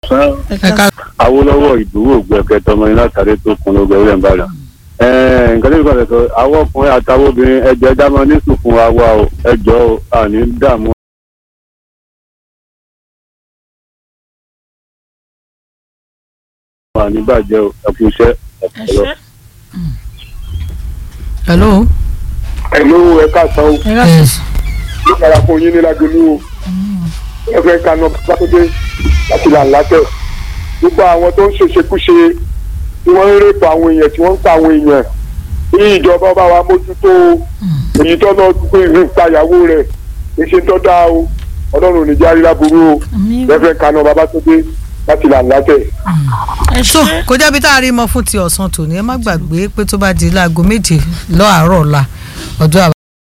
ẹ̀ka Awólọ́wọ̀ ìdúró gbẹ̀kẹ́ tọmọ iná tàdé tó kun ló gbẹ̀rẹ̀ ń bàdàn. nǹkan tí mo kàn sọ àwọn ọkùnrin àtàwọn obìnrin ẹjọ́ ẹja máa ní sùn fún wa wá o ẹjọ́ o àní dààmú. àní bàjẹ́ o ẹ̀kú iṣẹ́ ẹ ṣe. hello. ẹ̀lú ẹ̀ka sàn ó ẹ̀ka yes ló dára fún yín ní lágbèlú o ẹ fẹ́ kaná pátódé láti là látẹ̀ gbogbo àwọn tó ń ṣèṣekúṣe tí wọ́n ń rèpọ̀ àwọn èèyàn tí wọ́n ń pa àwọn èèyàn ní ìjọba bá wa mójútó èyí tó náà pé ìlú ìpayàwó rẹ̀ kì í ṣe tó dáa o ọlọ́run ò ní jẹ́ àríyá burú o ẹ fẹ́ kaná babatódé láti là látẹ̀. ẹ so ṣe. kò jẹ́bi tá a rí mọ́ fún ti ọ̀sán tòní ẹ má gbàgbé pé tó bá di láago méje lọ́àárọ̀ ọ̀la ọjọ́ àbá